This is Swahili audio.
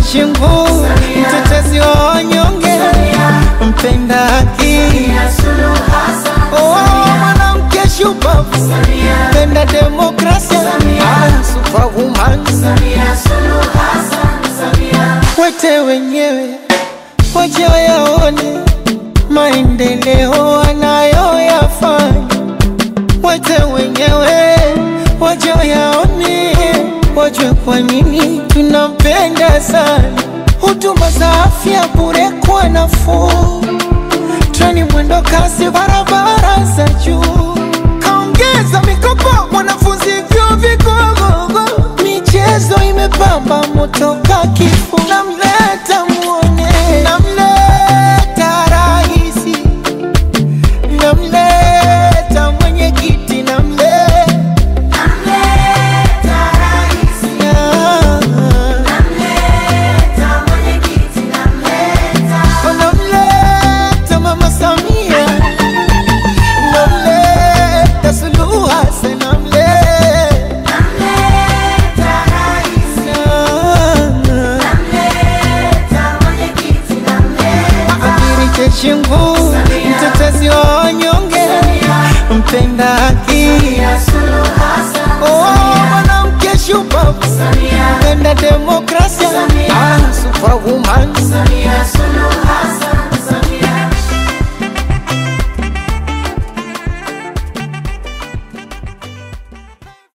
jeshi nguu, mtetezi wa wanyonge, mpenda haki, oh, mwanamke shupavu, mpenda demokrasia, ah, superwoman. Wote wenyewe waje wayaone maendeleo anayoyafanya, wote wenyewe waje wayaone, wajue kwa nini tunampenda sana. Huduma za afya bure kwa nafuu, treni mwendo kasi, barabara za juu, kaongeza mikopo mwanafunzi vyuo vikuu, michezo imepamba moto ka kifuu, namleta muone, namleta raisi, namleta mwenyekiti, namleta namleta mama Samia, namleta Suluhu Hassan, namleta Amiri jeshi nguu, mtetezi wa wanyonge, mpenda haki, oh, mwanamke shupavu, mpenda demokrasia, ah, superwoman.